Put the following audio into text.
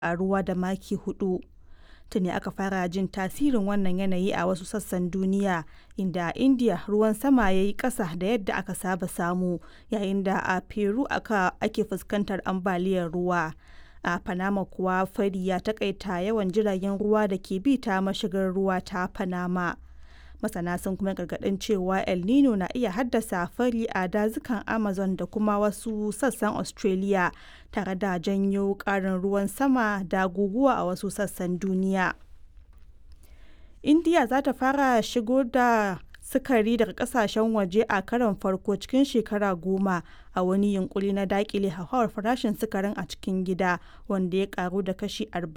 ƙaruwa da maki hudu. Tuni aka fara jin tasirin wannan yanayi a wasu sassan duniya, inda a India ruwan sama ya yi ƙasa da yadda aka saba samu, yayin da a Peru ake fuskantar ambaliyar ruwa. A Panama kuwa fari ya taƙaita yawan jiragen ruwa da ke bi ta mashigar ruwa ta Panama. Masana sun kuma gargaɗin cewa El Nino na iya haddasa fari a dazukan Amazon da kuma wasu sassan Australia, tare da janyo ƙarin ruwan sama da guguwa a wasu sassan duniya. India za ta fara shigo da sukari daga kasashen waje a karon farko cikin shekara goma a wani yunkuri na dakile hauhawar farashin sukarin a cikin gida wanda ya karu da kashi